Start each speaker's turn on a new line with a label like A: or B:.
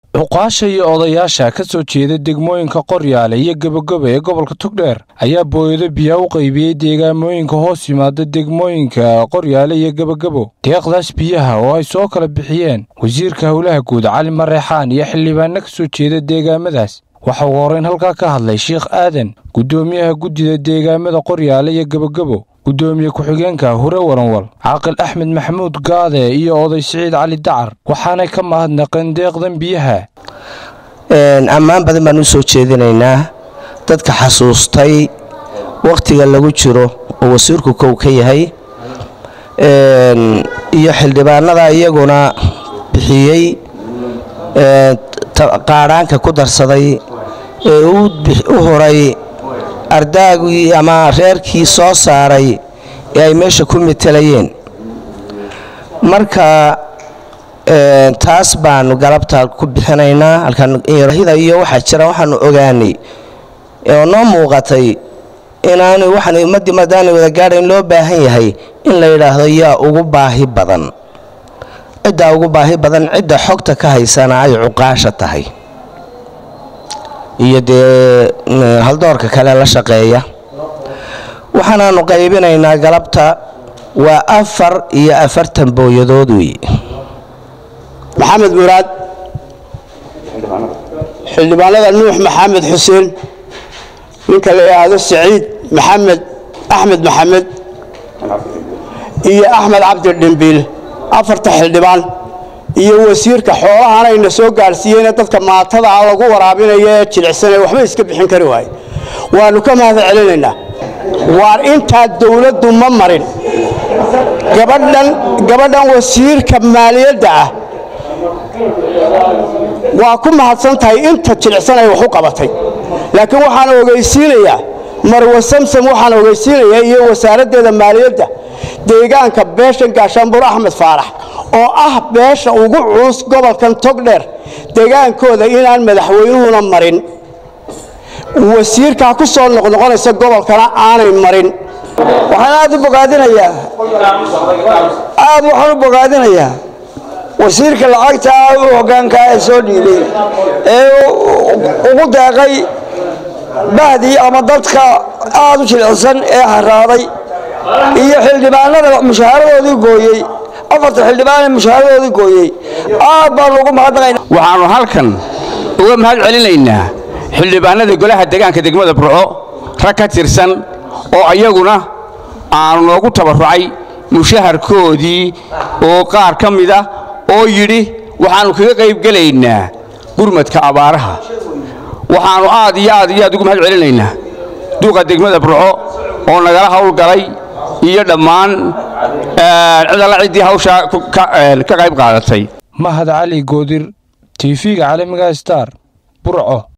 A: cuqaasha iyo odayaasha ka soo jeeda degmooyinka qoryaale iyo gebageba ee gobolka togdheer ayaa booyado biyaa u qaybiyey deegaamooyinka hoos yimaada degmooyinka qoryaale iyo gebagebo deeqdaas biyaha oo ay soo kala bixiyeen wasiirka howlaha guud cali mareexaan iyo xildhibaano ka soo jeeda deegaamadaas waxa uu horeyn halkaa ka hadlay sheikh aadan guddoomiyaha guddida deegaamada qoryaale iyo gebagebo guddoomiye ku-xigeenka hure waranwal caaqil axmed maxamuud gaade iyo oday siciid cali dacar waxaanay ka mahadnaqeen deeqdan biyaha
B: ammaan badan baan u soo jeedinaynaa dadka xasuustay wakhtiga lagu jiro oo wasiirku kow ka yahay iyo xildhibaanada iyaguna bixiyey qaadhaanka ku darsaday ee u horay ardaagii ama reerkii soo saaray ee ay meesha ku matelayeen marka taas baanu galabta ku bixinaynaa halkaanhida iyo waxaa jira waxaanu ogaanay oo noo muuqatay inaanu waxaan ummaddii madaanay wada gaadhayn loo baahan yahay in la yidhaahdo yaa ugu baahi badan ciddaa ugu baahi badan cidda xogta ka haysana ay cuqaasha tahay iyo dee haldoorka kale la shaqeeya waxaanaanu qaybinaynaa galabta waa afar iyo afartan booyadood wey
C: maxamed muraad xildhibaanada nuux maxamed xuseen ninka la yidhaahdo saciid maxamed axmed maxamed iyo axmed cabdi dhimbiil afarta xildhibaan iyo wasiirka xoolahanayna soo gaadhsiiyeyna dadka maatada ah lagu waraabinayo ee jilicsanee waxba iska bixin kari waaye waannu ka mahad celinaynaa waar intaa dawladdu ma marin gabadhan gabadhan wasiirka maaliyadda ah waa ku mahadsan tahay inta jilicsan ay wax u qabatay laakiin waxaan ogeysiinayaa marwe samsam waxaan ogeysiinayaa iyo wasaaraddeeda maaliyadda deegaanka beeshan gaashaanbur axmed faarax oo ah beesha ugu culus gobolkan togdheer deegaankooda inaan madaxweynuhuna marin wasiirkaa ku soo noqnoqonaysa gobolkana aanay marin
D: waxaan aad u bogaadinayaa aad waxaan u bogaadinayaa wasiirka lacagta u hoggaankaa ee soo dhiibay ee ugu deeqay bahdii ama dadka aad u jilicsan ee haraaday iyo xildhibaanada mushaharadoodii gooyey afarta xildhibaan ee mushaharadoodii gooyey aad baanu ugu mahadnaqaynaa
E: waxaannu halkan uga mahad celinaynaa xildhibaanada golaha deegaanka degmada burco rag ka tirsan oo ayaguna aanu noogu tabarrucay mushaharkoodii oo qaar ka mida oo yidhi waxaannu kaga qaybgelaynaa gurmadka abaaraha waxaannu aad iyo aad iyo aad ugu mahad celinaynaa duuqa degmada burco oo nagala hawlgalay iyo dhammaan cid alla ciddii hawshaa ka qayb qaadatay
A: mahad cali goodir tv-ga caalamiga star burco